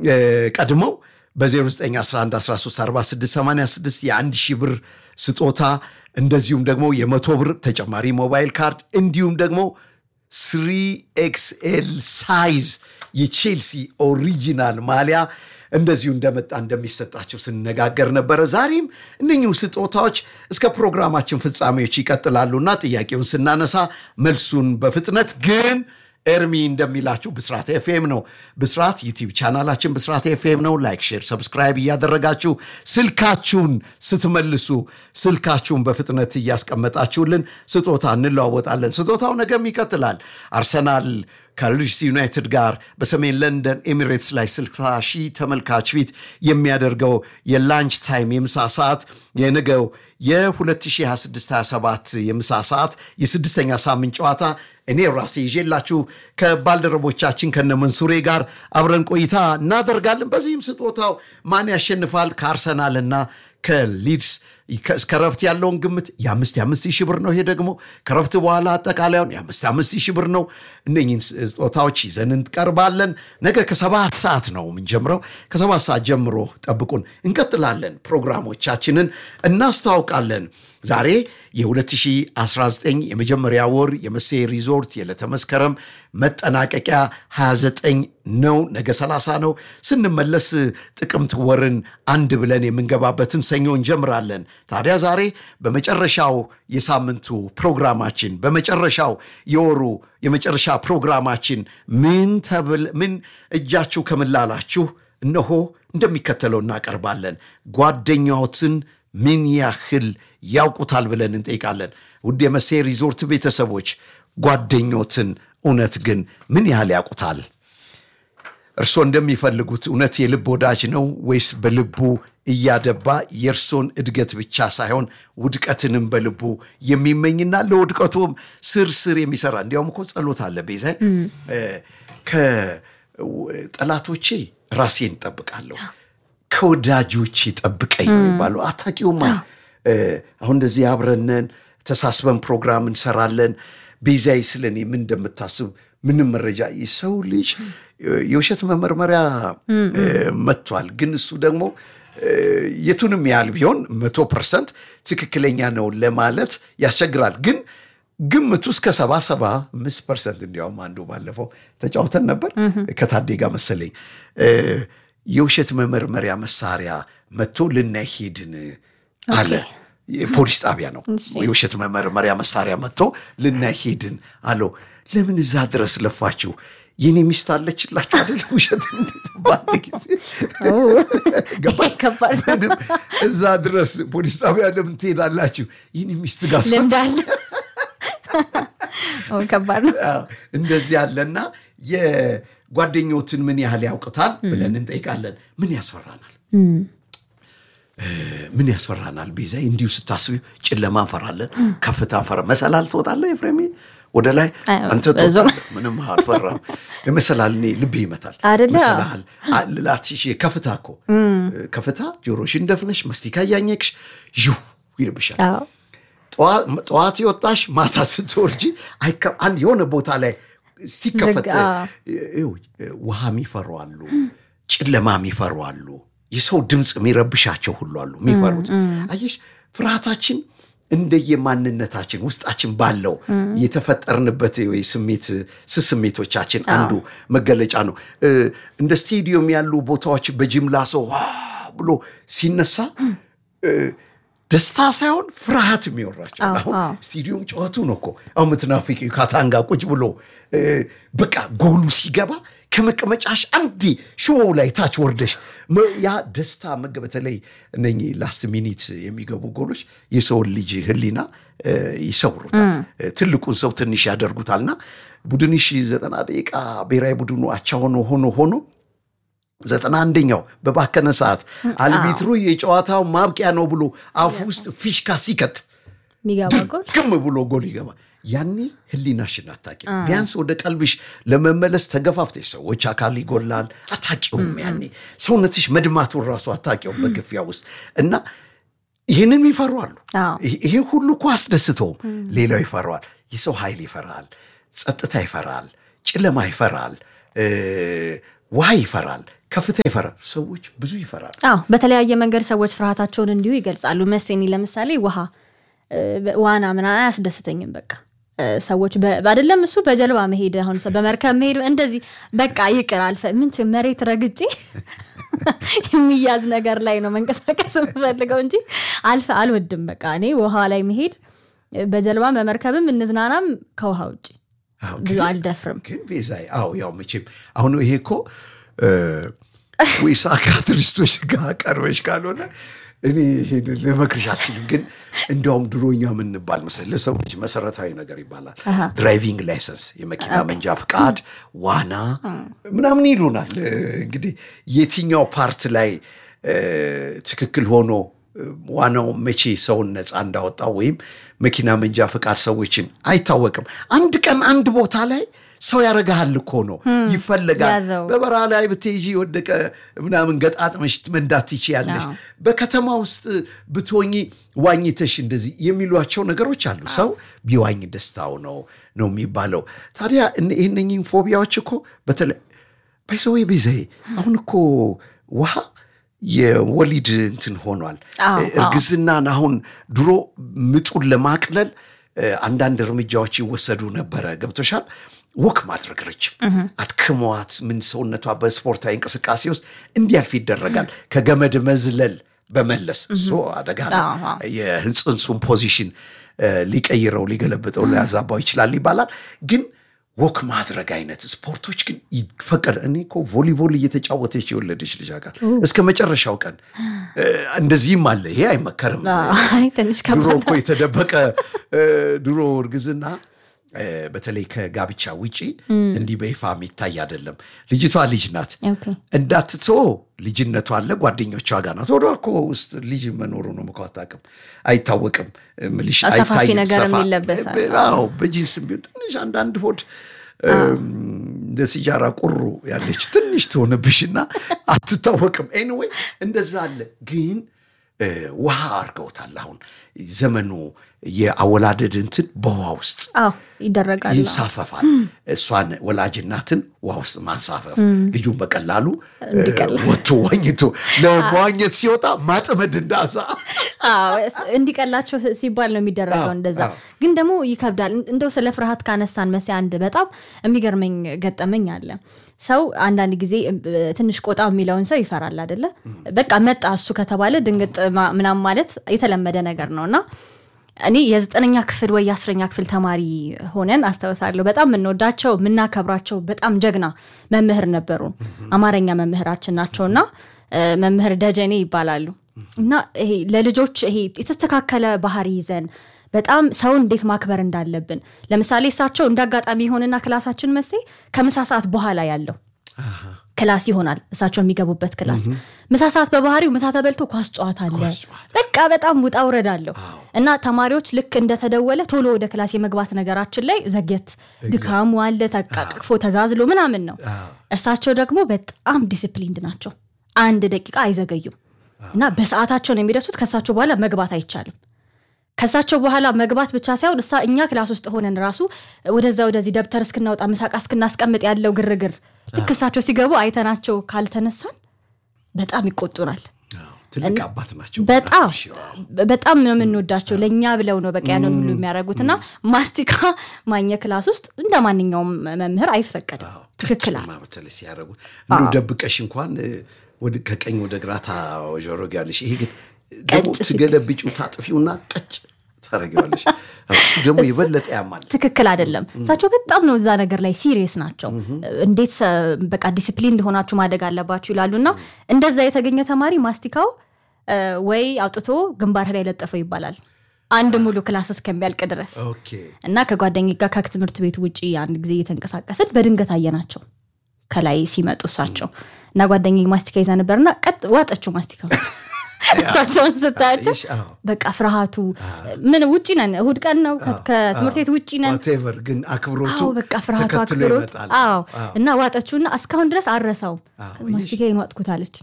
ቀድመው በ0911134686 የአንድ ሺህ ብር ስጦታ እንደዚሁም ደግሞ የመቶ ብር ተጨማሪ ሞባይል ካርድ እንዲሁም ደግሞ ስሪ ኤክስኤል ሳይዝ የቼልሲ ኦሪጂናል ማሊያ እንደዚሁ እንደመጣ እንደሚሰጣቸው ስንነጋገር ነበረ። ዛሬም እነኚሁ ስጦታዎች እስከ ፕሮግራማችን ፍጻሜዎች ይቀጥላሉና ጥያቄውን ስናነሳ መልሱን በፍጥነት ግን ኤርሚ እንደሚላችሁ ብስራት ኤፍኤም ነው። ብስራት ዩቲዩብ ቻናላችን ብስራት ኤፍኤም ነው። ላይክ፣ ሼር፣ ሰብስክራይብ እያደረጋችሁ ስልካችሁን ስትመልሱ ስልካችሁን በፍጥነት እያስቀመጣችሁልን ስጦታ እንለዋወጣለን። ስጦታው ነገም ይቀጥላል። አርሰናል ከሊድስ ዩናይትድ ጋር በሰሜን ለንደን ኤሚሬትስ ላይ 60 ሺህ ተመልካች ፊት የሚያደርገው የላንች ታይም የምሳ ሰዓት የነገው የ2026/27 የምሳ ሰዓት የስድስተኛ ሳምንት ጨዋታ እኔ ራሴ ይዤላችሁ ከባልደረቦቻችን ከነ መንሱሬ ጋር አብረን ቆይታ እናደርጋለን። በዚህም ስጦታው ማን ያሸንፋል ከአርሰናልና ከሊድስ እስከ ረፍት ያለውን ግምት የአምስት የአምስት ሺህ ብር ነው። ይሄ ደግሞ ከረፍት በኋላ አጠቃላዩን የአምስት የአምስት ሺህ ብር ነው። እነኝህን ስጦታዎች ይዘን እንቀርባለን። ነገ ከሰባት ሰዓት ነው የምንጀምረው። ከሰባት ሰዓት ጀምሮ ጠብቁን፣ እንቀጥላለን። ፕሮግራሞቻችንን እናስታውቃለን። ዛሬ የ2019 የመጀመሪያ ወር የመሴ ሪዞርት የዕለተ መስከረም መጠናቀቂያ 29 ነው። ነገ 30 ነው። ስንመለስ ጥቅምት ወርን አንድ ብለን የምንገባበትን ሰኞ እንጀምራለን። ታዲያ ዛሬ በመጨረሻው የሳምንቱ ፕሮግራማችን በመጨረሻው የወሩ የመጨረሻ ፕሮግራማችን ምን ተብል ምን እጃችሁ ከምላላችሁ እነሆ እንደሚከተለው እናቀርባለን። ጓደኛዎትን ምን ያህል ያውቁታል ብለን እንጠይቃለን። ውድ የመሴ ሪዞርት ቤተሰቦች ጓደኞትን እውነት ግን ምን ያህል ያውቁታል? እርስዎ እንደሚፈልጉት እውነት የልብ ወዳጅ ነው ወይስ በልቡ እያደባ የእርሶን እድገት ብቻ ሳይሆን ውድቀትንም በልቡ የሚመኝና ለውድቀቱም ስር ስር የሚሰራ እንዲያውም እኮ ጸሎት አለ ቤዛ ከጠላቶቼ ራሴን እጠብቃለሁ ከወዳጆቼ ጠብቀኝ ነው የሚባለው። አታውቂውማ አሁን እንደዚህ አብረነን ተሳስበን ፕሮግራም እንሰራለን። ቤዛይ ስለ እኔ ምን እንደምታስብ ምንም መረጃ የሰው ልጅ የውሸት መመርመሪያ መጥቷል። ግን እሱ ደግሞ የቱንም ያህል ቢሆን መቶ ፐርሰንት ትክክለኛ ነው ለማለት ያስቸግራል። ግን ግምቱ እስከ ሰባ ሰባ አምስት ፐርሰንት እንዲያውም አንዱ ባለፈው ተጫውተን ነበር ከታዴ ጋር መሰለኝ የውሸት መመርመሪያ መሳሪያ መጥቶ ልናይ ሄድን አለ። ፖሊስ ጣቢያ ነው። የውሸት መመርመሪያ መሳሪያ መጥቶ ልናይ ሄድን አለው። ለምን እዛ ድረስ ለፋችሁ? የኔ ሚስት አለችላችሁ አይደል? ውሸት ባለ ጊዜ እዛ ድረስ ፖሊስ ጣቢያ ለምን ትሄዳላችሁ? የኔ ሚስት ጋር ልምዳለ ከባድ ነው። እንደዚህ ያለና የጓደኞትን ምን ያህል ያውቅታል ብለን እንጠይቃለን። ምን ያስፈራናል? ምን ያስፈራናል? ቤዛ እንዲሁ ስታስቢ ጨለማ እንፈራለን፣ ከፍታ እንፈራ። መሰላል ትወጣለህ ኤፍሬም ወደ ላይ አንተ ትወጣለህ፣ ምንም አልፈራም። መሰላል እኔ ልብ ይመታል። መሰላል ላትሽ ከፍታ እኮ ከፍታ ጆሮሽን ደፍነሽ መስቲካ እያኘክሽ ይው ይልብሻል። ጠዋት የወጣሽ ማታ ስትወርጂ አንድ የሆነ ቦታ ላይ ሲከፈት ውሃ የሚፈሩ አሉ፣ ጨለማ የሚፈሩ አሉ፣ የሰው ድምፅ የሚረብሻቸው ሁሉ አሉ የሚፈሩት። አየሽ ፍርሃታችን እንደየማንነታችን ውስጣችን ባለው የተፈጠርንበት ወይ ስሜት ስስሜቶቻችን አንዱ መገለጫ ነው። እንደ ስቴዲየም ያሉ ቦታዎች በጅምላ ሰው ብሎ ሲነሳ ደስታ ሳይሆን ፍርሃት የሚወራቸው አሁን ስቴዲየም ጨዋቱ ነው እኮ አሁን ምትናፍቂ ካታንጋ ቁጭ ብሎ በቃ ጎሉ ሲገባ ከመቀመጫሽ አንዴ ሽቦው ላይ ታች ወርደሽ ያ ደስታ መገ በተለይ እነኚህ ላስት ሚኒት የሚገቡ ጎሎች የሰውን ልጅ ሕሊና ይሰውሩታል። ትልቁን ሰው ትንሽ ያደርጉታልና ቡድንሽ ዘጠና ደቂቃ ብሔራዊ ቡድኑ አቻ ሆኖ ሆኖ ሆኖ ዘጠና አንደኛው በባከነ ሰዓት አልቢትሩ የጨዋታው ማብቂያ ነው ብሎ አፉ ውስጥ ፊሽካ ሲከት ግም ብሎ ጎል ይገባ። ያኔ ህሊናሽን አታውቂም። ቢያንስ ወደ ቀልብሽ ለመመለስ ተገፋፍተሽ ሰዎች አካል ይጎላል፣ አታውቂውም። ያኔ ሰውነትሽ መድማቱን ራሱ አታውቂውም በግፊያ ውስጥ እና ይህንን ይፈሯሉ። ይሄ ሁሉ እኮ አስደስተውም። ሌላው ይፈራዋል። የሰው ኃይል ይፈራል፣ ጸጥታ ይፈራል፣ ጨለማ ይፈራል፣ ውሃ ይፈራል፣ ከፍታ ይፈራል። ሰዎች ብዙ ይፈራል። አዎ በተለያየ መንገድ ሰዎች ፍርሃታቸውን እንዲሁ ይገልጻሉ። መሴኒ ለምሳሌ ውሃ ዋና ምና አያስደስተኝም። በቃ ሰዎች አይደለም እሱ በጀልባ መሄድ አሁን በመርከብ መሄድ እንደዚህ በቃ ይቅር አልፈ ምን መሬት ረግጬ የሚያዝ ነገር ላይ ነው መንቀሳቀስ የምፈልገው እንጂ አልፈ አልወድም። በቃ እኔ ውሃ ላይ መሄድ በጀልባም በመርከብም እንዝናናም ከውሃ ውጭ ብዙ አልደፍርም። ግን ቤዛይ አዎ ያው መቼም አሁን ይሄ እኮ ወይ ሳይካትሪስቶች ጋር ቀርበሽ ካልሆነ እኔ ይሄን ልመክርሽ አልችልም። ግን እንዲያውም ድሮኛ የምንባል መሰለኝ ለሰው ልጅ መሰረታዊ ነገር ይባላል። ድራይቪንግ ላይሰንስ፣ የመኪና መንጃ ፍቃድ፣ ዋና ምናምን ይሉናል። እንግዲህ የትኛው ፓርት ላይ ትክክል ሆኖ ዋናው መቼ ሰውን ነፃ እንዳወጣው ወይም መኪና መንጃ ፍቃድ ሰዎችን አይታወቅም። አንድ ቀን አንድ ቦታ ላይ ሰው ያደርግሃል እኮ ነው ይፈለጋል። በበረሃ ላይ ብትይዢ የወደቀ ምናምን ገጣጥመሽ መንዳት ትችያለሽ። በከተማ ውስጥ ብትሆኚ ዋኝተሽ እንደዚህ የሚሏቸው ነገሮች አሉ። ሰው ቢዋኝ ደስታው ነው ነው የሚባለው። ታዲያ ይህነኝን ፎቢያዎች እኮ በተለይ ባይሰወይ ቤዛዬ አሁን እኮ ውሃ የወሊድ እንትን ሆኗል። እርግዝናን አሁን ድሮ ምጡን ለማቅለል አንዳንድ እርምጃዎች ይወሰዱ ነበረ። ገብቶሻል? ወክ ማድረግ ረጅም አድክመዋት ምን ሰውነቷ በስፖርታዊ እንቅስቃሴ ውስጥ እንዲያልፍ ይደረጋል። ከገመድ መዝለል በመለስ እሱ አደጋ ነው። የጽንሱን ፖዚሽን ሊቀይረው ሊገለብጠው ሊያዛባው ይችላል ይባላል ግን ወክ ማድረግ አይነት ስፖርቶች ግን ይፈቀድ። እኔ እኮ ቮሊቦል እየተጫወተች የወለደች ልጅ ጋር እስከ መጨረሻው ቀን እንደዚህም አለ። ይሄ አይመከርም። ድሮ እኮ የተደበቀ ድሮ እርግዝና በተለይ ከጋብቻ ውጪ እንዲህ በይፋ የሚታይ አይደለም። ልጅቷ ልጅ ናት እንዳትቶ ልጅነቷ አለ ጓደኞቿ ጋር ናት። ወደ እኮ ውስጥ ልጅ መኖሩ ነው እኮ አታውቅም፣ አይታወቅም። ምልሽ አይታይም። በጂንስም ቢሆን ትንሽ አንዳንድ ሆድ እንደ ሲጃራ ቁሩ ያለች ትንሽ ትሆንብሽና አትታወቅም። ኤኒዌይ እንደዛ አለ ግን ውሃ አድርገውታል። አሁን ዘመኑ የአወላደድ እንትን በውሃ ውስጥ ይደረጋል፣ ይንሳፈፋል። እሷን ወላጅ እናትን ውሃ ውስጥ ማንሳፈፍ ልጁን በቀላሉ ወጥቶ ዋኝቶ ለመዋኘት ሲወጣ ማጥመድ እንዳሳ እንዲቀላቸው ሲባል ነው የሚደረገው። እንደዛ ግን ደግሞ ይከብዳል። እንደው ስለ ፍርሃት ካነሳን መሲ አንድ በጣም የሚገርመኝ ገጠመኝ አለ። ሰው አንዳንድ ጊዜ ትንሽ ቆጣ የሚለውን ሰው ይፈራል አደለ? በቃ መጣ እሱ ከተባለ ድንግጥ ምናም ማለት የተለመደ ነገር ነው እና እኔ የዘጠነኛ ክፍል ወይ የአስረኛ ክፍል ተማሪ ሆነን አስታውሳለሁ። በጣም የምንወዳቸው የምናከብራቸው በጣም ጀግና መምህር ነበሩ። አማርኛ መምህራችን ናቸውና መምህር ደጀኔ ይባላሉ። እና ይሄ ለልጆች ይሄ የተስተካከለ ባህሪ ይዘን በጣም ሰውን እንዴት ማክበር እንዳለብን ለምሳሌ እሳቸው እንደ አጋጣሚ የሆንና ክላሳችን መሴ ከምሳ ሰዓት በኋላ ያለው ክላስ ይሆናል። እሳቸው የሚገቡበት ክላስ ምሳ ሰዓት በባህሪው ምሳ ተበልቶ ኳስ ጨዋታ አለ። በቃ በጣም ውጣ ውረድ አለው እና ተማሪዎች ልክ እንደተደወለ ቶሎ ወደ ክላስ የመግባት ነገራችን ላይ ዘግየት፣ ድካሙ አለ፣ ተቃቅፎ ተዛዝሎ ምናምን ነው። እርሳቸው ደግሞ በጣም ዲስፕሊንድ ናቸው። አንድ ደቂቃ አይዘገዩም እና በሰዓታቸው ነው የሚደርሱት። ከእሳቸው በኋላ መግባት አይቻልም። ከእሳቸው በኋላ መግባት ብቻ ሳይሆን እሳ እኛ ክላስ ውስጥ ሆነን ራሱ ወደዛ ወደዚህ ደብተር እስክናወጣ ምሳቃ እስክናስቀምጥ ያለው ግርግር ልክ እሳቸው ሲገቡ አይተናቸው ካልተነሳን በጣም ይቆጡናል። ትልቅ አባት ናቸው። በጣም በጣም ነው የምንወዳቸው። ለእኛ ብለው ነው በቃ ያንን ሁሉ የሚያደርጉት እና ማስቲካ ማኘ ክላስ ውስጥ እንደ ማንኛውም መምህር አይፈቀድም። ትክክል በተለይ ሲያደርጉት እንዱ ደብቀሽ እንኳን ከቀኝ ወደ ግራ ታወዣረጊያለሽ። ይሄ ግን ደግሞ ትገለብጪው ታጥፊውና ቀጭ ታደርጊዋለሽ። እሱ ደግሞ የበለጠ ያማል። ትክክል አይደለም። እሳቸው በጣም ነው እዛ ነገር ላይ ሲሪየስ ናቸው። እንዴት በቃ ዲሲፕሊን እንደሆናችሁ ማደግ አለባችሁ ይላሉ እና እንደዛ የተገኘ ተማሪ ማስቲካው ወይ አውጥቶ ግንባር ላይ ለጠፈው ይባላል አንድ ሙሉ ክላስ እስከሚያልቅ ድረስ እና ከጓደኛ ጋር ከትምህርት ቤት ውጭ አንድ ጊዜ እየተንቀሳቀስን በድንገት አየናቸው ከላይ ሲመጡ እሳቸው እና ጓደኛ ማስቲካ ይዛ ነበርና ቀጥ ዋጠችው ማስቲካው እሳቸውን ስታያቸው በቃ ፍርሃቱ ምን ውጭ ነን፣ እሁድ ቀን ነው፣ ከትምህርት ቤት ውጭ ነን። ቴቨር ግን አክብሮቱ በቃ ፍርሃቱ አክብሮት፣ አዎ እና ዋጠችውና እስካሁን ድረስ አረሳውም። ማስቲካዬን ዋጥኩታለች።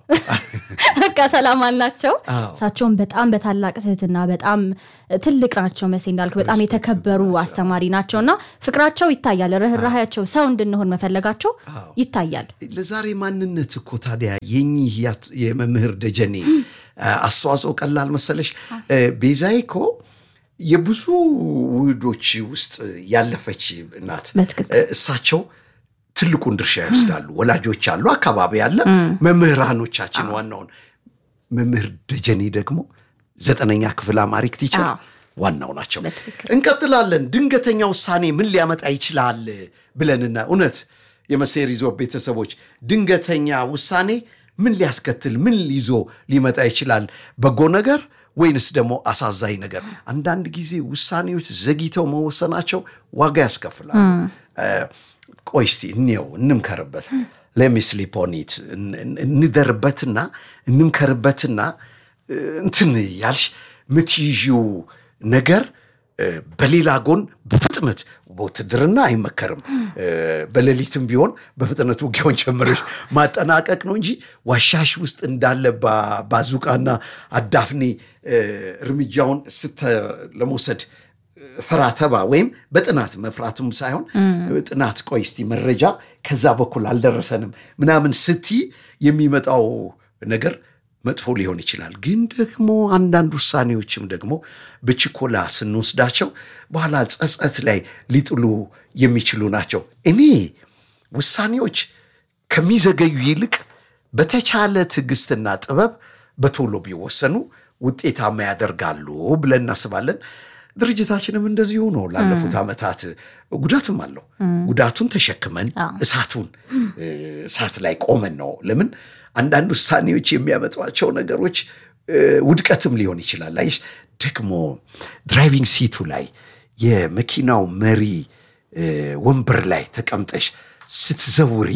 በቃ ሰላም አላቸው። እሳቸውን በጣም በታላቅ ትህትና በጣም ትልቅ ናቸው። መሴ እንዳልክ በጣም የተከበሩ አስተማሪ ናቸው እና ፍቅራቸው ይታያል። ርኅራሄያቸው፣ ሰው እንድንሆን መፈለጋቸው ይታያል። ለዛሬ ማንነት እኮ ታዲያ የኚህ የመምህር ደጀኔ አስተዋጽኦ ቀላል መሰለሽ? ቤዛዬ እኮ የብዙ ውህዶች ውስጥ ያለፈች ናት። እሳቸው ትልቁን ድርሻ ይወስዳሉ። ወላጆች አሉ፣ አካባቢ አለ፣ መምህራኖቻችን ዋናውን መምህር ደጀኔ ደግሞ ዘጠነኛ ክፍል አማሪክ ቲቸር ዋናው ናቸው። እንቀጥላለን። ድንገተኛ ውሳኔ ምን ሊያመጣ ይችላል ብለንና እውነት የመሴ ሪዞርት ቤተሰቦች ድንገተኛ ውሳኔ ምን ሊያስከትል ምን ይዞ ሊመጣ ይችላል? በጎ ነገር ወይንስ ደግሞ አሳዛኝ ነገር? አንዳንድ ጊዜ ውሳኔዎች ዘግይተው መወሰናቸው ዋጋ ያስከፍላሉ። ቆይ እስቲ እንየው፣ እንምከርበት። ለሚስሊፖኒት እንደርበትና እንምከርበትና እንትን ያልሽ ምትይዢው ነገር በሌላ ጎን በፍጥነት በውትድርና አይመከርም። በሌሊትም ቢሆን በፍጥነት ውጊያውን ጀምረሽ ማጠናቀቅ ነው እንጂ ዋሻሽ ውስጥ እንዳለ ባዙቃና አዳፍኔ እርምጃውን ስተ ለመውሰድ ፈራተባ ወይም በጥናት መፍራቱም ሳይሆን ጥናት ቆይ እስቲ መረጃ ከዛ በኩል አልደረሰንም ምናምን ስቲ የሚመጣው ነገር መጥፎ ሊሆን ይችላል። ግን ደግሞ አንዳንድ ውሳኔዎችም ደግሞ በችኮላ ስንወስዳቸው በኋላ ጸጸት ላይ ሊጥሉ የሚችሉ ናቸው። እኔ ውሳኔዎች ከሚዘገዩ ይልቅ በተቻለ ትዕግስትና ጥበብ በቶሎ ቢወሰኑ ውጤታማ ያደርጋሉ ብለን እናስባለን። ድርጅታችንም እንደዚሁ ነው። ላለፉት ዓመታት ጉዳትም አለው። ጉዳቱን ተሸክመን እሳቱን እሳት ላይ ቆመን ነው። ለምን አንዳንድ ውሳኔዎች የሚያመጧቸው ነገሮች ውድቀትም ሊሆን ይችላል። አይሽ ደግሞ ድራይቪንግ ሲቱ ላይ የመኪናው መሪ ወንበር ላይ ተቀምጠሽ ስትዘውሪ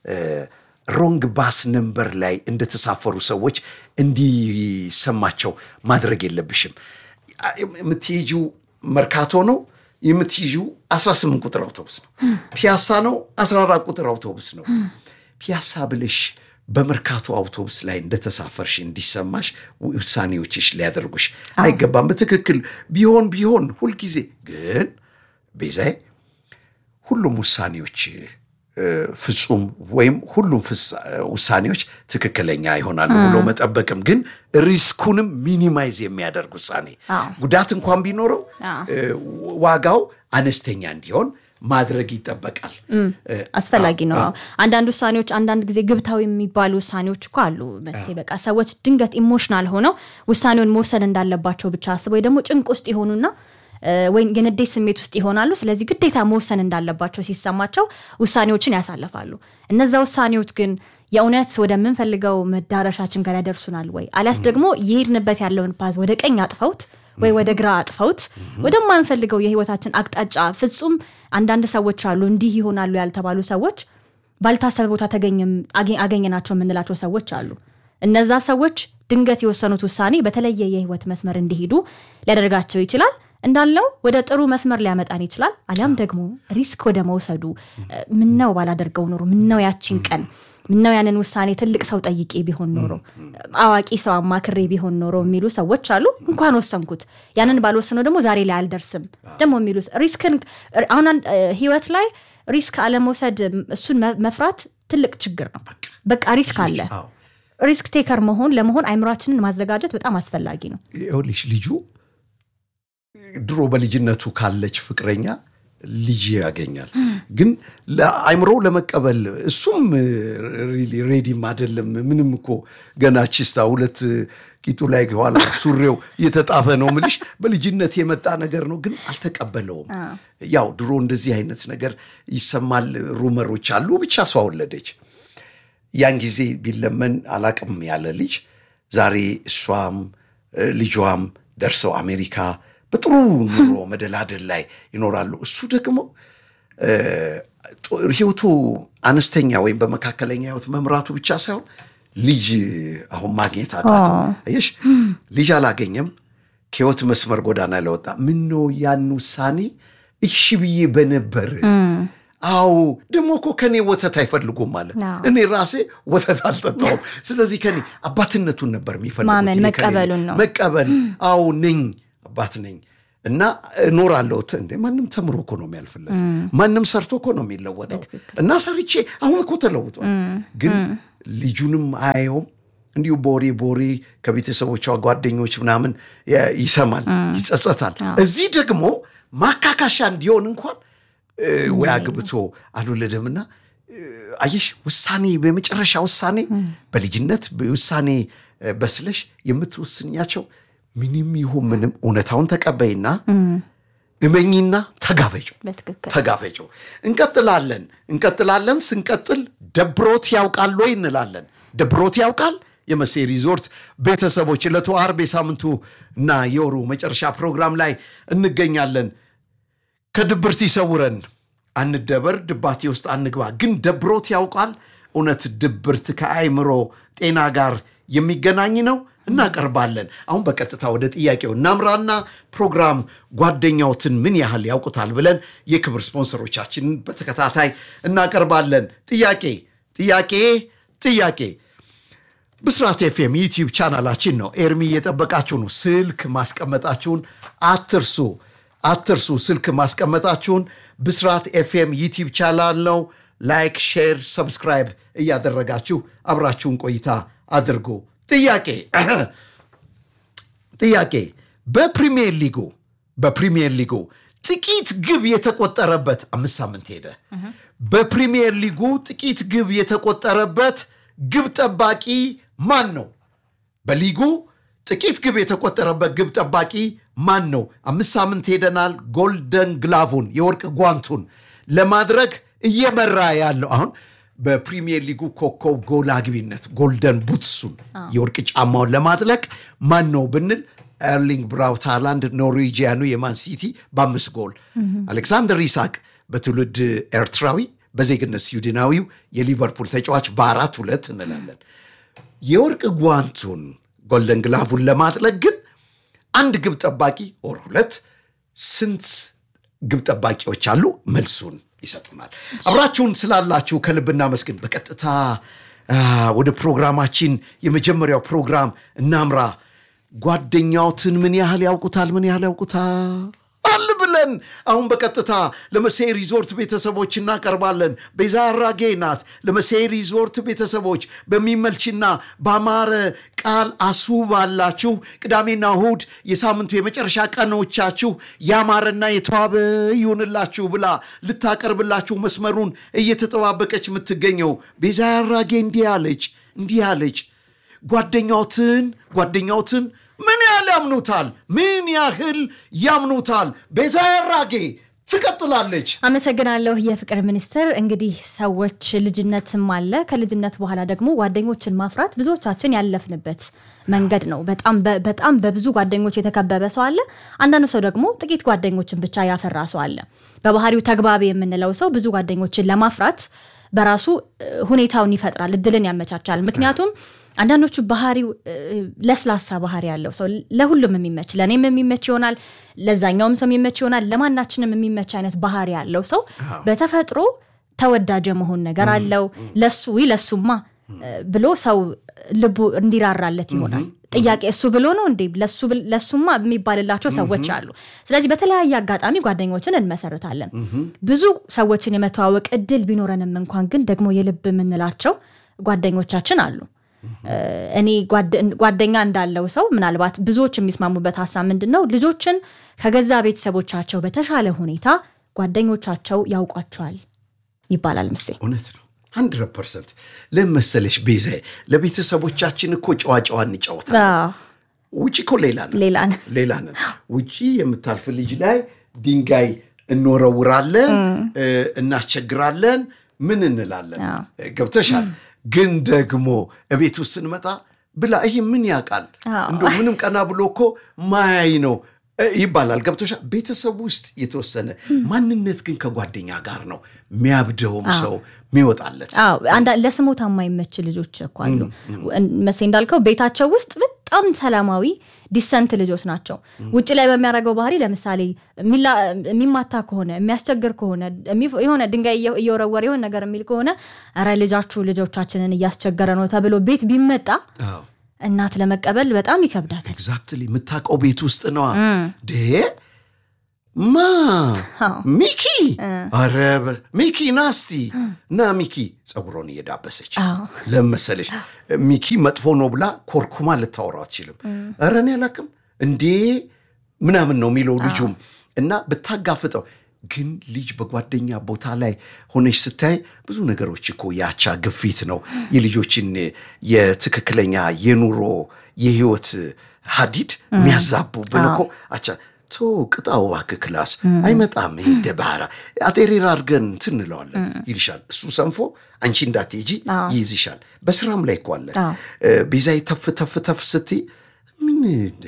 ሮንግ ባስ ነምበር ላይ እንደተሳፈሩ ሰዎች እንዲሰማቸው ማድረግ የለብሽም። የምትሄጂው መርካቶ ነው። የምትይዥው 18 ቁጥር አውቶቡስ ነው። ፒያሳ ነው። 14 ቁጥር አውቶቡስ ነው። ፒያሳ ብለሽ በመርካቶ አውቶቡስ ላይ እንደተሳፈርሽ እንዲሰማሽ ውሳኔዎችሽ ሊያደርጉሽ አይገባም። በትክክል ቢሆን ቢሆን ሁልጊዜ ግን ቤዛዬ ሁሉም ውሳኔዎች ፍጹም ወይም ሁሉም ውሳኔዎች ትክክለኛ ይሆናሉ ብሎ መጠበቅም ግን ሪስኩንም ሚኒማይዝ የሚያደርግ ውሳኔ ጉዳት እንኳን ቢኖረው ዋጋው አነስተኛ እንዲሆን ማድረግ ይጠበቃል። አስፈላጊ ነው። አንዳንድ ውሳኔዎች አንዳንድ ጊዜ ግብታዊ የሚባሉ ውሳኔዎች እኮ አሉ መሴ በቃ ሰዎች ድንገት ኢሞሽናል ሆነው ውሳኔውን መወሰን እንዳለባቸው ብቻ አስበው ደግሞ ጭንቅ ውስጥ የሆኑና ወይም የንዴት ስሜት ውስጥ ይሆናሉ። ስለዚህ ግዴታ መወሰን እንዳለባቸው ሲሰማቸው ውሳኔዎችን ያሳልፋሉ። እነዛ ውሳኔዎች ግን የእውነት ወደምንፈልገው መዳረሻችን ጋር ያደርሱናል ወይ አሊያስ ደግሞ የሄድንበት ያለውን ፓዝ ወደ ቀኝ አጥፈውት ወይ ወደ ግራ አጥፈውት ወደማንፈልገው የህይወታችን አቅጣጫ ፍጹም አንዳንድ ሰዎች አሉ እንዲህ ይሆናሉ ያልተባሉ ሰዎች ባልታሰበ ቦታ አገኘናቸው የምንላቸው ሰዎች አሉ። እነዛ ሰዎች ድንገት የወሰኑት ውሳኔ በተለየ የህይወት መስመር እንዲሄዱ ሊያደርጋቸው ይችላል። እንዳልነው ወደ ጥሩ መስመር ሊያመጣን ይችላል። አሊያም ደግሞ ሪስክ ወደ መውሰዱ ምነው ባላደርገው ኖሮ፣ ምነው ያቺን ቀን፣ ምነው ያንን ውሳኔ ትልቅ ሰው ጠይቄ ቢሆን ኖሮ፣ አዋቂ ሰው አማክሬ ቢሆን ኖሮ የሚሉ ሰዎች አሉ። እንኳን ወሰንኩት፣ ያንን ባልወስነው ደግሞ ዛሬ ላይ አልደርስም ደግሞ የሚሉ ሪስክን አሁን ህይወት ላይ ሪስክ አለመውሰድ እሱን መፍራት ትልቅ ችግር ነው። በቃ ሪስክ አለ። ሪስክ ቴከር መሆን ለመሆን አይምሯችንን ማዘጋጀት በጣም አስፈላጊ ነው። ይኸውልሽ ልጁ ድሮ በልጅነቱ ካለች ፍቅረኛ ልጅ ያገኛል። ግን አይምሮው ለመቀበል እሱም ሬዲም አይደለም። ምንም እኮ ገና ቺስታ ሁለት ቂጡ ላይ ኋላ ሱሬው እየተጣፈ ነው ምልሽ በልጅነት የመጣ ነገር ነው። ግን አልተቀበለውም። ያው ድሮ እንደዚህ አይነት ነገር ይሰማል፣ ሩመሮች አሉ። ብቻ እሷ ወለደች። ያን ጊዜ ቢለመን አላቅም ያለ ልጅ ዛሬ እሷም ልጇም ደርሰው አሜሪካ በጥሩ ኑሮ መደላደል ላይ ይኖራሉ። እሱ ደግሞ ህይወቱ አነስተኛ ወይም በመካከለኛ ህይወት መምራቱ ብቻ ሳይሆን ልጅ አሁን ማግኘት አቃተው። አየሽ ልጅ አላገኘም፣ ከህይወት መስመር ጎዳና ለወጣ ምን ነው ያን ውሳኔ እሺ ብዬ በነበር አዎ ደግሞ እኮ ከኔ ወተት አይፈልጉም ማለት እኔ ራሴ ወተት አልጠጣውም። ስለዚህ ከኔ አባትነቱን ነበር የሚፈልጉት ማመን መቀበሉን ነው መቀበል። አዎ ነኝ አባት ነኝ እና እኖራለሁ። እንደ ማንም ተምሮ እኮ ነው የሚያልፍለት፣ ማንም ሰርቶ እኮ ነው የሚለወጠው። እና ሰርቼ አሁን እኮ ተለውጧል። ግን ልጁንም አየውም እንዲሁ ቦሬ ቦሬ ከቤተሰቦቿ ጓደኞች ምናምን ይሰማል፣ ይጸጸታል። እዚህ ደግሞ ማካካሻ እንዲሆን እንኳን ወይ አግብቶ አልወለደምና አየሽ፣ ውሳኔ በመጨረሻ ውሳኔ በልጅነት ውሳኔ በስለሽ የምትወስኛቸው ምንም ይሁን ምንም እውነታውን ተቀበይና እመኝና ተጋፈጩ ተጋፈጩ። እንቀጥላለን እንቀጥላለን። ስንቀጥል ደብሮት ያውቃል ወይ እንላለን። ደብሮት ያውቃል የመሴ ሪዞርት ቤተሰቦች ዕለቱ ዓርብ የሳምንቱ እና የወሩ መጨረሻ ፕሮግራም ላይ እንገኛለን። ከድብርት ይሰውረን፣ አንደበር፣ ድባቴ ውስጥ አንግባ። ግን ደብሮት ያውቃል? እውነት ድብርት ከአይምሮ ጤና ጋር የሚገናኝ ነው? እናቀርባለን። አሁን በቀጥታ ወደ ጥያቄው እናምራና ፕሮግራም ጓደኛዎትን ምን ያህል ያውቁታል ብለን የክብር ስፖንሰሮቻችንን በተከታታይ እናቀርባለን። ጥያቄ ጥያቄ ጥያቄ ብስራት ኤፍኤም ዩቲዩብ ቻናላችን ነው። ኤርሚ እየጠበቃችሁ ነው። ስልክ ማስቀመጣችሁን አትርሱ አትርሱ። ስልክ ማስቀመጣችሁን ብስራት ኤፍኤም ዩቲዩብ ቻናል ነው። ላይክ፣ ሼር፣ ሰብስክራይብ እያደረጋችሁ አብራችሁን ቆይታ አድርጉ። ጥያቄ ጥያቄ በፕሪሚየር ሊጉ በፕሪሚየር ሊጉ ጥቂት ግብ የተቆጠረበት አምስት ሳምንት ሄደ። በፕሪሚየር ሊጉ ጥቂት ግብ የተቆጠረበት ግብ ጠባቂ ማን ነው? በሊጉ ጥቂት ግብ የተቆጠረበት ግብ ጠባቂ ማን ነው? አምስት ሳምንት ሄደናል። ጎልደን ግላቡን የወርቅ ጓንቱን ለማድረግ እየመራ ያለው አሁን በፕሪሚየር ሊጉ ኮከብ ጎል አግቢነት ጎልደን ቡትሱን የወርቅ ጫማውን ለማጥለቅ ማን ነው ብንል ኤርሊንግ ብራውት ሃላንድ ኖርዌጂያኑ የማን ሲቲ በአምስት ጎል፣ አሌክሳንደር ኢሳቅ በትውልድ ኤርትራዊ በዜግነት ስዊድናዊው የሊቨርፑል ተጫዋች በአራት ሁለት እንላለን። የወርቅ ጓንቱን ጎልደን ግላቡን ለማጥለቅ ግን አንድ ግብ ጠባቂ ኦር ሁለት ስንት ግብ ጠባቂዎች አሉ? መልሱን ይሰጡናል። አብራችሁን ስላላችሁ ከልብ እናመስግን። በቀጥታ ወደ ፕሮግራማችን የመጀመሪያው ፕሮግራም እናምራ። ጓደኛዎትን ምን ያህል ያውቁታል? ምን ያህል ያውቁታል አል ብለን አሁን በቀጥታ ለመሴ ሪዞርት ቤተሰቦች እናቀርባለን። ቤዛ አራጌ ናት። ለመሴ ሪዞርት ቤተሰቦች በሚመልችና በአማረ ቃል አስውባላችሁ ቅዳሜና እሁድ የሳምንቱ የመጨረሻ ቀኖቻችሁ ያማረና የተዋበ ይሁንላችሁ ብላ ልታቀርብላችሁ መስመሩን እየተጠባበቀች የምትገኘው ቤዛ አራጌ እንዲህ አለች እንዲህ አለች ጓደኛዎትን ጓደኛዎትን ምን ያህል ያምኑታል? ምን ያህል ያምኑታል? ቤዛ ያራጌ ትቀጥላለች። አመሰግናለሁ የፍቅር ሚኒስትር። እንግዲህ ሰዎች ልጅነትም አለ። ከልጅነት በኋላ ደግሞ ጓደኞችን ማፍራት ብዙዎቻችን ያለፍንበት መንገድ ነው። በጣም በጣም በብዙ ጓደኞች የተከበበ ሰው አለ። አንዳንዱ ሰው ደግሞ ጥቂት ጓደኞችን ብቻ ያፈራ ሰው አለ። በባህሪው ተግባቢ የምንለው ሰው ብዙ ጓደኞችን ለማፍራት በራሱ ሁኔታውን ይፈጥራል፣ እድልን ያመቻቻል። ምክንያቱም አንዳንዶቹ ባህሪው ለስላሳ ባህሪ ያለው ሰው ለሁሉም የሚመች ለእኔም የሚመች ይሆናል፣ ለዛኛውም ሰው የሚመች ይሆናል። ለማናችንም የሚመች አይነት ባህሪ ያለው ሰው በተፈጥሮ ተወዳጅ የመሆን ነገር አለው። ለሱ ይ ለሱማ ብሎ ሰው ልቡ እንዲራራለት ይሆናል። ጥያቄ እሱ ብሎ ነው እንዴ ለሱማ የሚባልላቸው ሰዎች አሉ። ስለዚህ በተለያየ አጋጣሚ ጓደኞችን እንመሰርታለን። ብዙ ሰዎችን የመተዋወቅ እድል ቢኖረንም እንኳን ግን ደግሞ የልብ የምንላቸው ጓደኞቻችን አሉ። እኔ ጓደኛ እንዳለው ሰው ምናልባት ብዙዎች የሚስማሙበት ሀሳብ ምንድን ነው? ልጆችን ከገዛ ቤተሰቦቻቸው በተሻለ ሁኔታ ጓደኞቻቸው ያውቋቸዋል ይባላል። ምስ እውነት ነው። ሀንድረድ ፐርሰንት ለመሰለሽ ቤዛ ለቤተሰቦቻችን እኮ ጨዋ ጨዋ እንጫወታለን። ውጭ እኮ ሌላ ነን ሌላ ነን። ውጭ የምታልፍ ልጅ ላይ ድንጋይ እንወረውራለን፣ እናስቸግራለን፣ ምን እንላለን። ገብተሻል። ግን ደግሞ እቤት ውስጥ ስንመጣ ብላ ይህ ምን ያውቃል እንደ ምንም ቀና ብሎ እኮ ማያይ ነው ይባላል። ገብቶሻል። ቤተሰብ ውስጥ የተወሰነ ማንነት ግን ከጓደኛ ጋር ነው የሚያብደውም ሰው የሚወጣለት። ለስሞታ የማይመች ልጆች እኮ አሉ። መሴ እንዳልከው ቤታቸው ውስጥ በጣም ሰላማዊ ዲሰንት ልጆች ናቸው። ውጭ ላይ በሚያደርገው ባህሪ ለምሳሌ የሚማታ ከሆነ የሚያስቸግር ከሆነ የሆነ ድንጋይ እየወረወረ የሆነ ነገር የሚል ከሆነ ኧረ ልጃችሁ ልጆቻችንን እያስቸገረ ነው ተብሎ ቤት ቢመጣ እናት ለመቀበል በጣም ይከብዳል። ኤግዛክትሊ የምታውቀው ቤት ውስጥ ነዋ። ዴ ማ ሚኪ፣ ኧረ ሚኪ ናስቲ እና ሚኪ ፀጉሮን እየዳበሰች ለመሰለች ሚኪ መጥፎ ነው ብላ ኮርኩማ ልታወራው አትችልም። ኧረ እኔ አላቅም እንዴ ምናምን ነው የሚለው ልጁም እና ብታጋፍጠው ግን ልጅ በጓደኛ ቦታ ላይ ሆነች ስታይ ብዙ ነገሮች እኮ የአቻ ግፊት ነው የልጆችን የትክክለኛ የኑሮ የህይወት ሀዲድ የሚያዛቡብን እኮ አቻ ቶ ቅጣው እባክህ ክላስ አይመጣም ይሄ ደባራ አጤሬራ አድርገን እንትን እንለዋለን ይልሻል። እሱ ሰንፎ አንቺ እንዳትሄጂ ይይዝሻል። በስራም ላይ እኮ አለ ቤዛይ ተፍ ተፍ ተፍ ስትይ ምን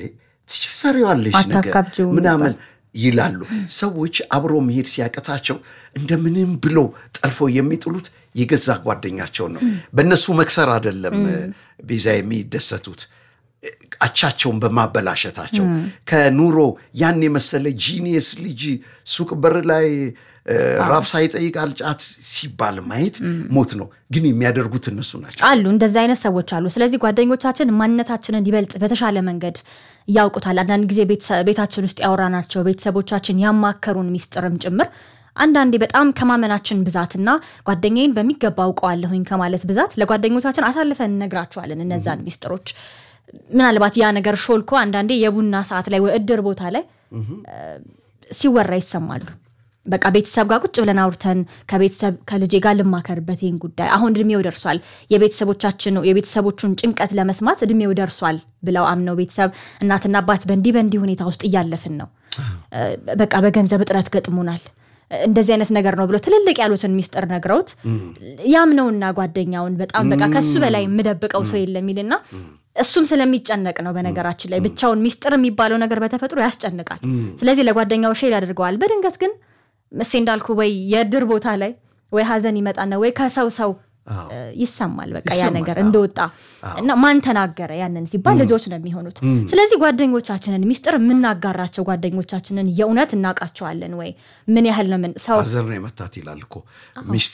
ትሰሪዋለሽ ነገር ምናምን ይላሉ ሰዎች። አብሮ መሄድ ሲያቀታቸው እንደምንም ብለው ጠልፈው የሚጥሉት የገዛ ጓደኛቸውን ነው። በእነሱ መክሰር አይደለም ቤዛ የሚደሰቱት አቻቸውን በማበላሸታቸው ከኑሮ ያን የመሰለ ጂኒየስ ልጅ ሱቅ በር ላይ ራብ ሳይጠይቅ አልጫት ሲባል ማየት ሞት ነው። ግን የሚያደርጉት እነሱ ናቸው አሉ። እንደዚህ አይነት ሰዎች አሉ። ስለዚህ ጓደኞቻችን ማንነታችንን ይበልጥ በተሻለ መንገድ ያውቁታል። አንዳንድ ጊዜ ቤታችን ውስጥ ያወራናቸው ቤተሰቦቻችን ያማከሩን ሚስጥርም ጭምር አንዳንዴ በጣም ከማመናችን ብዛትና ጓደኛዬን በሚገባ አውቀዋለሁኝ ከማለት ብዛት ለጓደኞቻችን አሳልፈን እነግራቸዋለን እነዛን ሚስጥሮች ምናልባት ያ ነገር ሾልኮ አንዳንዴ የቡና ሰዓት ላይ እድር ቦታ ላይ ሲወራ ይሰማሉ። በቃ ቤተሰብ ጋር ቁጭ ብለን አውርተን ከቤተሰብ ከልጄ ጋር ልማከርበት ይህን ጉዳይ አሁን እድሜው ደርሷል፣ የቤተሰቦቻችን የቤተሰቦቹን ጭንቀት ለመስማት እድሜው ደርሷል ብለው አምነው ቤተሰብ እናትና አባት በእንዲህ በእንዲህ ሁኔታ ውስጥ እያለፍን ነው፣ በቃ በገንዘብ እጥረት ገጥሞናል እንደዚህ አይነት ነገር ነው ብሎ ትልልቅ ያሉትን ሚስጥር ነግረውት ያምነውና ጓደኛውን በጣም በቃ ከሱ በላይ የምደብቀው ሰው የለም ይልና እሱም ስለሚጨነቅ ነው። በነገራችን ላይ ብቻውን ሚስጥር የሚባለው ነገር በተፈጥሮ ያስጨንቃል። ስለዚህ ለጓደኛው ሼር ያደርገዋል። በድንገት ግን መሴ እንዳልኩ ወይ የእድር ቦታ ላይ ወይ ሀዘን ይመጣና ወይ ከሰው ሰው ይሰማል። በቃ ያ ነገር እንደወጣ እና ማን ተናገረ ያንን ሲባል ልጆች ነው የሚሆኑት። ስለዚህ ጓደኞቻችንን ሚስጥር የምናጋራቸው ጓደኞቻችንን የእውነት እናውቃቸዋለን ወይ? ምን ያህል ነው ምን ሰው ሀዘር ነው የመታት ይላል እኮ ሚስት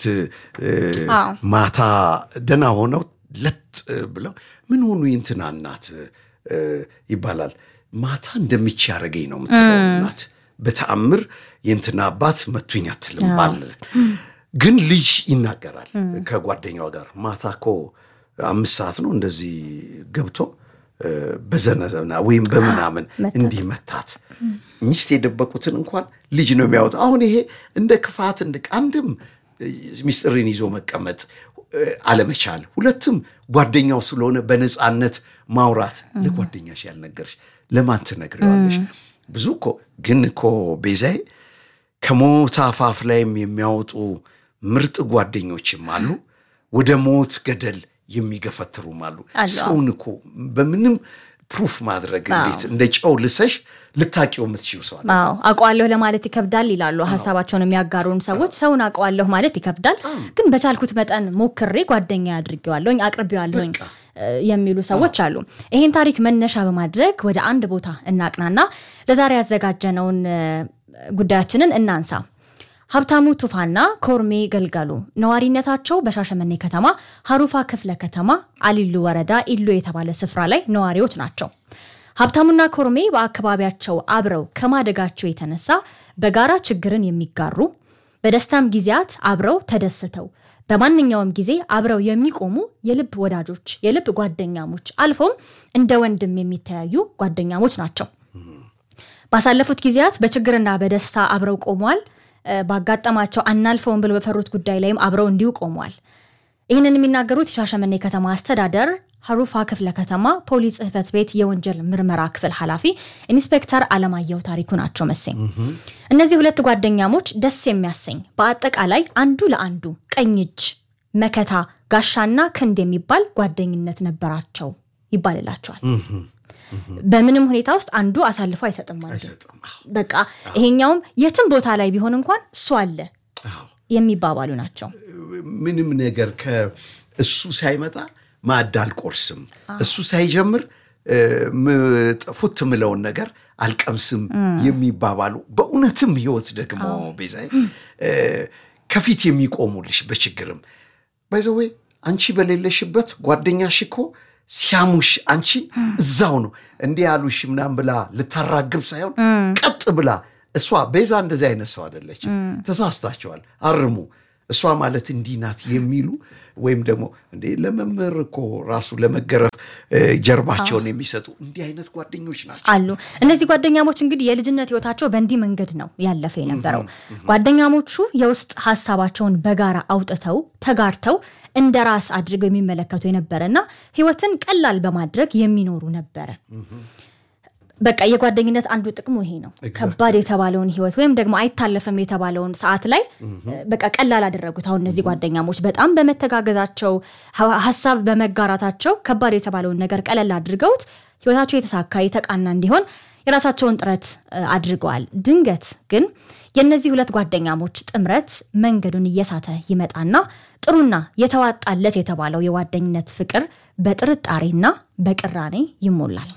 ማታ ደህና ሆነው ለጥ ብለው ምን ሆኑ የእንትና እናት ይባላል። ማታ እንደሚች ያደረገኝ ነው የምትለው እናት በተአምር የእንትና አባት መቱኝ አትልም ባል ግን ልጅ ይናገራል ከጓደኛው ጋር ማታ እኮ አምስት ሰዓት ነው እንደዚህ ገብቶ በዘነዘና ወይም በምናምን እንዲህ መታት። ሚስት የደበቁትን እንኳን ልጅ ነው የሚያወጣው። አሁን ይሄ እንደ ክፋት እንደ አንድም ሚስጥርን ይዞ መቀመጥ አለመቻል፣ ሁለትም ጓደኛው ስለሆነ በነፃነት ማውራት። ለጓደኛሽ ያልነገርሽ ለማን ትነግሪዋለሽ? ብዙ እኮ ግን እኮ ቤዛዬ ከሞት አፋፍ ላይም የሚያወጡ ምርጥ ጓደኞችም አሉ። ወደ ሞት ገደል የሚገፈትሩም አሉ። ሰውን እኮ በምንም ፕሩፍ ማድረግ እንዴት እንደ ጨው ልሰሽ ልታቂው የምትችው ሰው አለ። አውቀዋለሁ ለማለት ይከብዳል ይላሉ ሀሳባቸውን የሚያጋሩን ሰዎች። ሰውን አውቀዋለሁ ማለት ይከብዳል፣ ግን በቻልኩት መጠን ሞክሬ ጓደኛ አድርጌዋለሁኝ አቅርቤዋለሁኝ የሚሉ ሰዎች አሉ። ይህን ታሪክ መነሻ በማድረግ ወደ አንድ ቦታ እናቅናና ለዛሬ ያዘጋጀነውን ጉዳያችንን እናንሳ። ሀብታሙ ቱፋና ኮርሜ ገልገሉ ነዋሪነታቸው በሻሸመኔ ከተማ ሀሩፋ ክፍለ ከተማ አሊሉ ወረዳ ኢሎ የተባለ ስፍራ ላይ ነዋሪዎች ናቸው። ሀብታሙና ኮርሜ በአካባቢያቸው አብረው ከማደጋቸው የተነሳ በጋራ ችግርን የሚጋሩ በደስታም ጊዜያት አብረው ተደስተው በማንኛውም ጊዜ አብረው የሚቆሙ የልብ ወዳጆች፣ የልብ ጓደኛሞች አልፎም እንደ ወንድም የሚተያዩ ጓደኛሞች ናቸው። ባሳለፉት ጊዜያት በችግርና በደስታ አብረው ቆመዋል። ባጋጠማቸው አናልፈውን ብለው በፈሩት ጉዳይ ላይም አብረው እንዲሁ ቆመዋል። ይህንን የሚናገሩት የሻሸመኔ ከተማ አስተዳደር ሀሩፋ ክፍለ ከተማ ፖሊስ ጽሕፈት ቤት የወንጀል ምርመራ ክፍል ኃላፊ ኢንስፔክተር አለማየሁ ታሪኩ ናቸው። መሰኝ እነዚህ ሁለት ጓደኛሞች ደስ የሚያሰኝ በአጠቃላይ አንዱ ለአንዱ ቀኝ እጅ፣ መከታ፣ ጋሻና ክንድ የሚባል ጓደኝነት ነበራቸው ይባልላቸዋል። በምንም ሁኔታ ውስጥ አንዱ አሳልፎ አይሰጥም ማለት በቃ ይሄኛውም የትም ቦታ ላይ ቢሆን እንኳን እሱ አለ የሚባባሉ ናቸው። ምንም ነገር ከእሱ ሳይመጣ ማዕድ አልቆርስም፣ እሱ ሳይጀምር ፉት ምለውን ነገር አልቀምስም የሚባባሉ በእውነትም ህይወት ደግሞ ቤዛይ ከፊት የሚቆሙልሽ በችግርም ባይዘዌ አንቺ በሌለሽበት ጓደኛሽ እኮ ሲያሙሽ አንቺን እዛው ነው እንዲህ ያሉሽ ምናምን ብላ ልታራግብ ሳይሆን ቀጥ ብላ እሷ ቤዛ እንደዚህ አይነት ሰው አይደለችም። ተሳስታቸዋል፣ አርሙ እሷ ማለት እንዲህ ናት የሚሉ ወይም ደግሞ እንዴ ለመምህር እኮ ራሱ ለመገረፍ ጀርባቸውን የሚሰጡ እንዲህ አይነት ጓደኞች ናቸው አሉ። እነዚህ ጓደኛሞች እንግዲህ የልጅነት ህይወታቸው በእንዲህ መንገድ ነው ያለፈ የነበረው። ጓደኛሞቹ የውስጥ ሀሳባቸውን በጋራ አውጥተው ተጋርተው እንደ ራስ አድርገው የሚመለከቱ የነበረና ህይወትን ቀላል በማድረግ የሚኖሩ ነበረ። በቃ የጓደኝነት አንዱ ጥቅሙ ይሄ ነው። ከባድ የተባለውን ህይወት ወይም ደግሞ አይታለፍም የተባለውን ሰዓት ላይ በቃ ቀላል አደረጉት። አሁን እነዚህ ጓደኛሞች በጣም በመተጋገዛቸው ሀሳብ በመጋራታቸው ከባድ የተባለውን ነገር ቀለል አድርገውት ህይወታቸው የተሳካ የተቃና እንዲሆን የራሳቸውን ጥረት አድርገዋል። ድንገት ግን የእነዚህ ሁለት ጓደኛሞች ጥምረት መንገዱን እየሳተ ይመጣና ጥሩና የተዋጣለት የተባለው የጓደኝነት ፍቅር በጥርጣሬና በቅራኔ ይሞላል።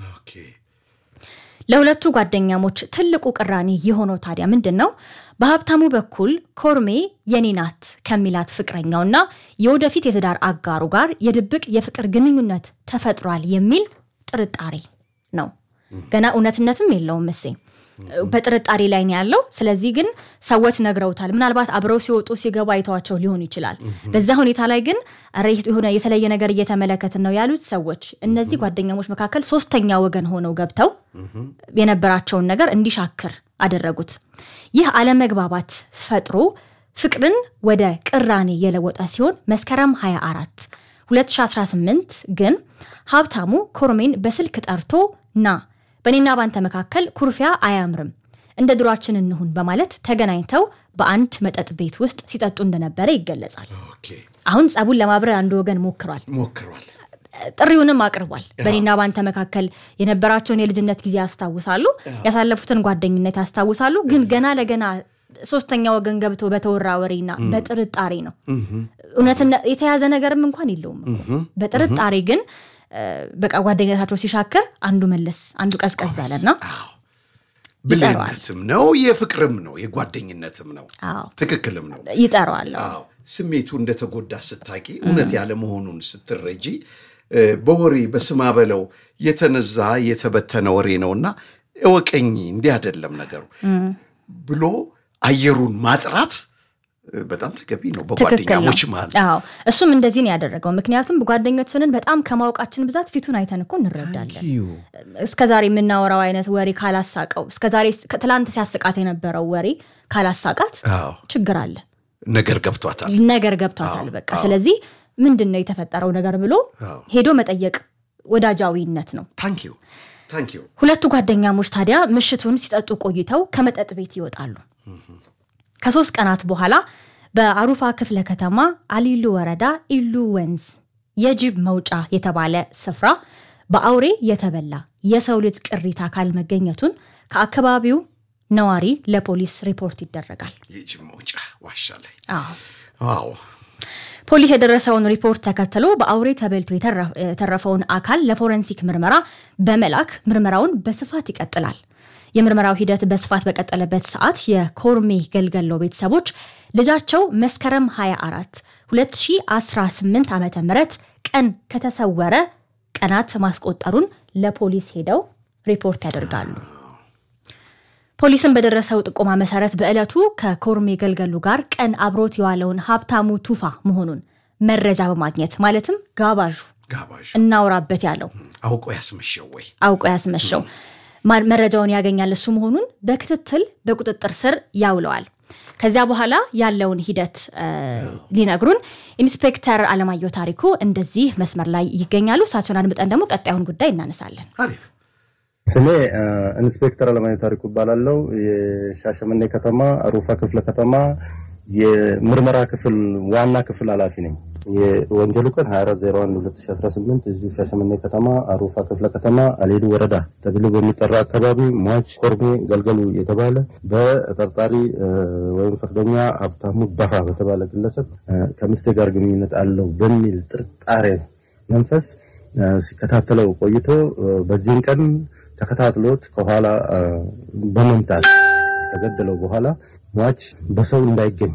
ለሁለቱ ጓደኛሞች ትልቁ ቅራኔ የሆነው ታዲያ ምንድን ነው? በሀብታሙ በኩል ኮርሜ የኔ ናት ከሚላት ፍቅረኛውና የወደፊት የትዳር አጋሩ ጋር የድብቅ የፍቅር ግንኙነት ተፈጥሯል የሚል ጥርጣሬ ነው። ገና እውነትነትም የለውም መሴ በጥርጣሬ ላይ ነው ያለው። ስለዚህ ግን ሰዎች ነግረውታል። ምናልባት አብረው ሲወጡ ሲገቡ አይተዋቸው ሊሆን ይችላል። በዛ ሁኔታ ላይ ግን የሆነ የተለየ ነገር እየተመለከትን ነው ያሉት ሰዎች እነዚህ ጓደኛሞች መካከል ሶስተኛ ወገን ሆነው ገብተው የነበራቸውን ነገር እንዲሻክር አደረጉት። ይህ አለመግባባት ፈጥሮ ፍቅርን ወደ ቅራኔ የለወጠ ሲሆን መስከረም 24 2018 ግን ሀብታሙ ኮርሜን በስልክ ጠርቶ ና በእኔና ባንተ መካከል ኩርፊያ አያምርም፣ እንደ ድሯችን እንሁን በማለት ተገናኝተው በአንድ መጠጥ ቤት ውስጥ ሲጠጡ እንደነበረ ይገለጻል። አሁን ጸቡን ለማብረር አንዱ ወገን ሞክሯል ሞክሯል፣ ጥሪውንም አቅርቧል። በእኔና ባንተ መካከል የነበራቸውን የልጅነት ጊዜ ያስታውሳሉ፣ ያሳለፉትን ጓደኝነት ያስታውሳሉ። ግን ገና ለገና ሶስተኛ ወገን ገብቶ በተወራ ወሬና በጥርጣሬ ነው። እውነትነት የተያዘ ነገርም እንኳን የለውም። በጥርጣሬ ግን በቃ ጓደኝነታቸው ሲሻክር አንዱ መለስ አንዱ ቀዝቀዝ ያለና ብልህነትም ነው የፍቅርም ነው የጓደኝነትም ነው ትክክልም ነው ይጠራዋል። ስሜቱ እንደተጎዳ ስታቂ እውነት ያለመሆኑን ስትረጂ በወሬ በስማ በለው የተነዛ የተበተነ ወሬ ነውና እወቀኝ እንዲህ አይደለም ነገሩ ብሎ አየሩን ማጥራት በጣም ተገቢ ነው በጓደኛሞች መሀል። እሱም እንደዚህ ነው ያደረገው። ምክንያቱም ጓደኞችንን በጣም ከማወቃችን ብዛት ፊቱን አይተን እኮ እንረዳለን። እስከዛሬ የምናወራው አይነት ወሬ ካላሳቀው፣ እስከዛሬ ትላንት ሲያስቃት የነበረው ወሬ ካላሳቃት ችግር አለ፣ ነገር ገብቷታል፣ ነገር ገብቷታል። በቃ ስለዚህ ምንድን ነው የተፈጠረው ነገር ብሎ ሄዶ መጠየቅ ወዳጃዊነት ነው። ታንኪዩ ታንኪዩ። ሁለቱ ጓደኛሞች ታዲያ ምሽቱን ሲጠጡ ቆይተው ከመጠጥ ቤት ይወጣሉ። ከሶስት ቀናት በኋላ በአሩፋ ክፍለ ከተማ አሊሉ ወረዳ ኢሉ ወንዝ የጅብ መውጫ የተባለ ስፍራ በአውሬ የተበላ የሰው ልጅ ቅሪት አካል መገኘቱን ከአካባቢው ነዋሪ ለፖሊስ ሪፖርት ይደረጋል። የጅብ መውጫ ዋሻ ላይ አዎ። ፖሊስ የደረሰውን ሪፖርት ተከትሎ በአውሬ ተበልቶ የተረፈውን አካል ለፎረንሲክ ምርመራ በመላክ ምርመራውን በስፋት ይቀጥላል። የምርመራው ሂደት በስፋት በቀጠለበት ሰዓት የኮርሜ ገልገሎ ቤተሰቦች ልጃቸው መስከረም 24 2018 ዓ ም ቀን ከተሰወረ ቀናት ማስቆጠሩን ለፖሊስ ሄደው ሪፖርት ያደርጋሉ። ፖሊስን በደረሰው ጥቆማ መሰረት በዕለቱ ከኮርሜ ገልገሉ ጋር ቀን አብሮት የዋለውን ሀብታሙ ቱፋ መሆኑን መረጃ በማግኘት ማለትም ጋባዡ እናውራበት ያለው አውቆ ያስመሸው ወይ አውቆ ያስመሸው መረጃውን ያገኛል እሱ መሆኑን በክትትል በቁጥጥር ስር ያውለዋል። ከዚያ በኋላ ያለውን ሂደት ሊነግሩን ኢንስፔክተር አለማየሁ ታሪኩ እንደዚህ መስመር ላይ ይገኛሉ። እሳቸውን አድምጠን ደግሞ ቀጣዩን ጉዳይ እናነሳለን። ስሜ ኢንስፔክተር አለማየሁ ታሪኩ እባላለሁ። የሻሸመኔ ከተማ ሩፋ ክፍለ ከተማ የምርመራ ክፍል ዋና ክፍል ኃላፊ ነኝ። የወንጀሉ ቀን 24/01/2018 እዚሁ ሻሸመኔ ከተማ አሩፋ ክፍለ ከተማ አሌዱ ወረዳ ተብሎ በሚጠራ አካባቢ ሟች ኮርሜ ገልገሉ የተባለ በተጠርጣሪ ወይም ፍርደኛ ሀብታሙ ባፋ በተባለ ግለሰብ ከሚስቴ ጋር ግንኙነት አለው በሚል ጥርጣሬ መንፈስ ሲከታተለው ቆይቶ በዚህን ቀን ተከታትሎት ከኋላ በመምታት ከገደለው በኋላ ሟች በሰው እንዳይገኝ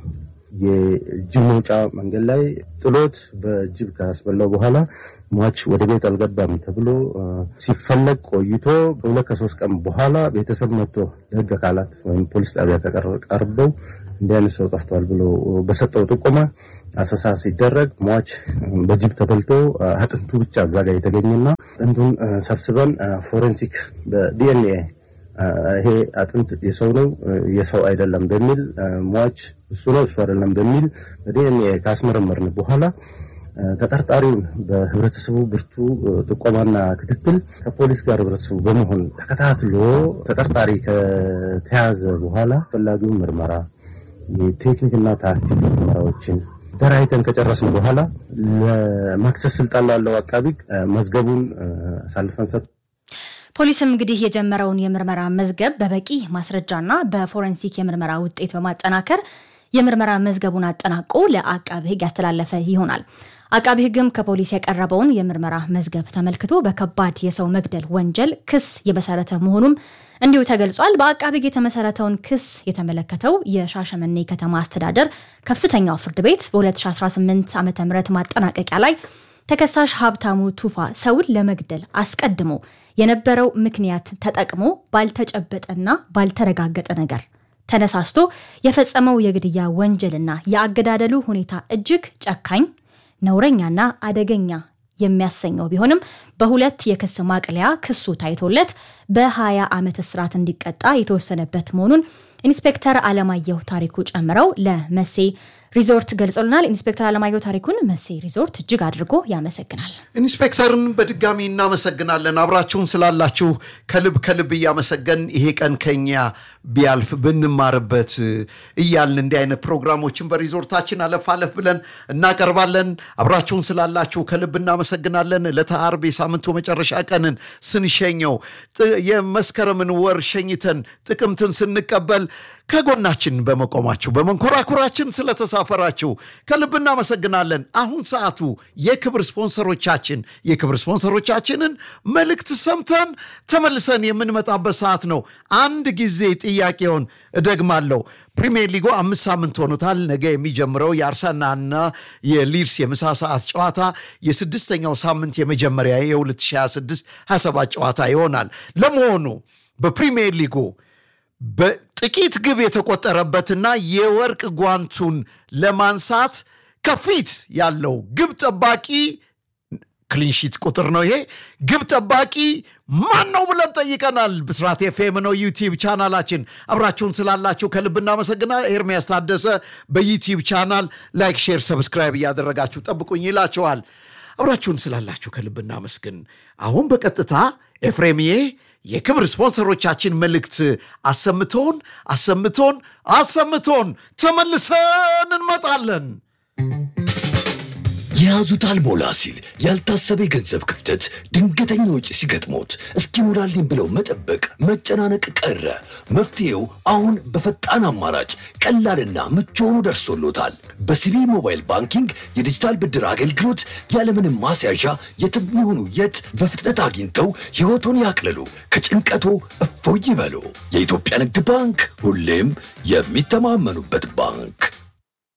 የጅብ መውጫ መንገድ ላይ ጥሎት በጅብ ካስበላው በኋላ ሟች ወደ ቤት አልገባም ተብሎ ሲፈለግ ቆይቶ ከሁለት ከሶስት ቀን በኋላ ቤተሰብ መጥቶ ለሕግ አካላት ወይም ፖሊስ ጣቢያ ቀርበው እንዲህ አይነት ሰው ጠፍቷል ብሎ በሰጠው ጥቆማ አሰሳ ሲደረግ ሟች በጅብ ተበልቶ አጥንቱ ብቻ እዛ ጋር የተገኘና አጥንቱን ሰብስበን ፎሬንሲክ በዲኤንኤ ይሄ አጥንት የሰው ነው የሰው አይደለም በሚል ሟች እሱ ነው እሱ አይደለም በሚል በዲኤንኤ ካስመረመርን በኋላ ተጠርጣሪውን በህብረተሰቡ ብርቱ ጥቆማና ክትትል ከፖሊስ ጋር ህብረተሰቡ በመሆን ተከታትሎ ተጠርጣሪ ከተያዘ በኋላ አስፈላጊውን ምርመራ የቴክኒክና ታክቲክ ምርመራዎችን ደራይተን ከጨረስን በኋላ ለማክሰስ ስልጣን ላለው አቃቢ መዝገቡን አሳልፈን ሰጥ ፖሊስም እንግዲህ የጀመረውን የምርመራ መዝገብ በበቂ ማስረጃና በፎረንሲክ የምርመራ ውጤት በማጠናከር የምርመራ መዝገቡን አጠናቆ ለአቃቢ ህግ ያስተላለፈ ይሆናል። አቃቢ ህግም ከፖሊስ የቀረበውን የምርመራ መዝገብ ተመልክቶ በከባድ የሰው መግደል ወንጀል ክስ የመሰረተ መሆኑም እንዲሁ ተገልጿል። በአቃቢ ህግ የተመሰረተውን ክስ የተመለከተው የሻሸመኔ ከተማ አስተዳደር ከፍተኛው ፍርድ ቤት በ2018 ዓ ም ማጠናቀቂያ ላይ ተከሳሽ ሀብታሙ ቱፋ ሰውን ለመግደል አስቀድሞ የነበረው ምክንያት ተጠቅሞ ባልተጨበጠና ባልተረጋገጠ ነገር ተነሳስቶ የፈጸመው የግድያ ወንጀልና የአገዳደሉ ሁኔታ እጅግ ጨካኝ ነውረኛና አደገኛ የሚያሰኘው ቢሆንም በሁለት የክስ ማቅለያ ክሱ ታይቶለት በ20 ዓመት እስራት እንዲቀጣ የተወሰነበት መሆኑን ኢንስፔክተር አለማየሁ ታሪኩ ጨምረው ለመሴ ሪዞርት ገልጸውልናል። ኢንስፔክተር አለማየሁ ታሪኩን መሴ ሪዞርት እጅግ አድርጎ ያመሰግናል። ኢንስፔክተርን በድጋሚ እናመሰግናለን። አብራችሁን ስላላችሁ ከልብ ከልብ እያመሰገን ይሄ ቀን ከኛ ቢያልፍ ብንማርበት እያልን እንዲህ አይነት ፕሮግራሞችን በሪዞርታችን አለፍ አለፍ ብለን እናቀርባለን። አብራችሁን ስላላችሁ ከልብ እናመሰግናለን። ዕለተ ዓርብ የሳምንቱ መጨረሻ ቀንን ስንሸኘው የመስከረምን ወር ሸኝተን ጥቅምትን ስንቀበል ከጎናችን በመቆማችሁ በመንኮራኩራችን ስለተሳፈራችሁ ከልብ እናመሰግናለን። አሁን ሰዓቱ የክብር ስፖንሰሮቻችን የክብር ስፖንሰሮቻችንን መልእክት ሰምተን ተመልሰን የምንመጣበት ሰዓት ነው። አንድ ጊዜ ጥያቄውን እደግማለሁ። ፕሪሚየር ሊጉ አምስት ሳምንት ሆኖታል። ነገ የሚጀምረው የአርሰናልና የሊድስ የምሳ ሰዓት ጨዋታ የስድስተኛው ሳምንት የመጀመሪያ የ2026 27 ጨዋታ ይሆናል። ለመሆኑ በፕሪሚየር ሊጉ በጥቂት ግብ የተቆጠረበትና የወርቅ ጓንቱን ለማንሳት ከፊት ያለው ግብ ጠባቂ ክሊንሺት ቁጥር ነው። ይሄ ግብ ጠባቂ ማን ነው ብለን ጠይቀናል። ብስራት ኤፍኤም ነው ዩቲዩብ ቻናላችን። አብራችሁን ስላላችሁ ከልብ እናመሰግናል። ኤርሚያስ ታደሰ በዩቲዩብ ቻናል ላይክ፣ ሼር፣ ሰብስክራይብ እያደረጋችሁ ጠብቁኝ ይላችኋል። አብራችሁን ስላላችሁ ከልብ እናመስግን። አሁን በቀጥታ ኤፍሬምዬ የክብር ስፖንሰሮቻችን መልእክት አሰምቶን አሰምቶን አሰምቶን ተመልሰን እንመጣለን። የያዙት አልሞላ ሲል ያልታሰበ የገንዘብ ክፍተት፣ ድንገተኛ ወጪ ሲገጥሞት እስኪሞላልኝ ብለው መጠበቅ፣ መጨናነቅ ቀረ። መፍትሄው አሁን በፈጣን አማራጭ ቀላልና ምቹ ሆኖ ደርሶሎታል። በሲቢ ሞባይል ባንኪንግ የዲጂታል ብድር አገልግሎት ያለምንም ማስያዣ የትም ይሁኑ የት በፍጥነት አግኝተው ሕይወቶን ያቅልሉ፣ ከጭንቀቶ እፎይ ይበሉ። የኢትዮጵያ ንግድ ባንክ ሁሌም የሚተማመኑበት ባንክ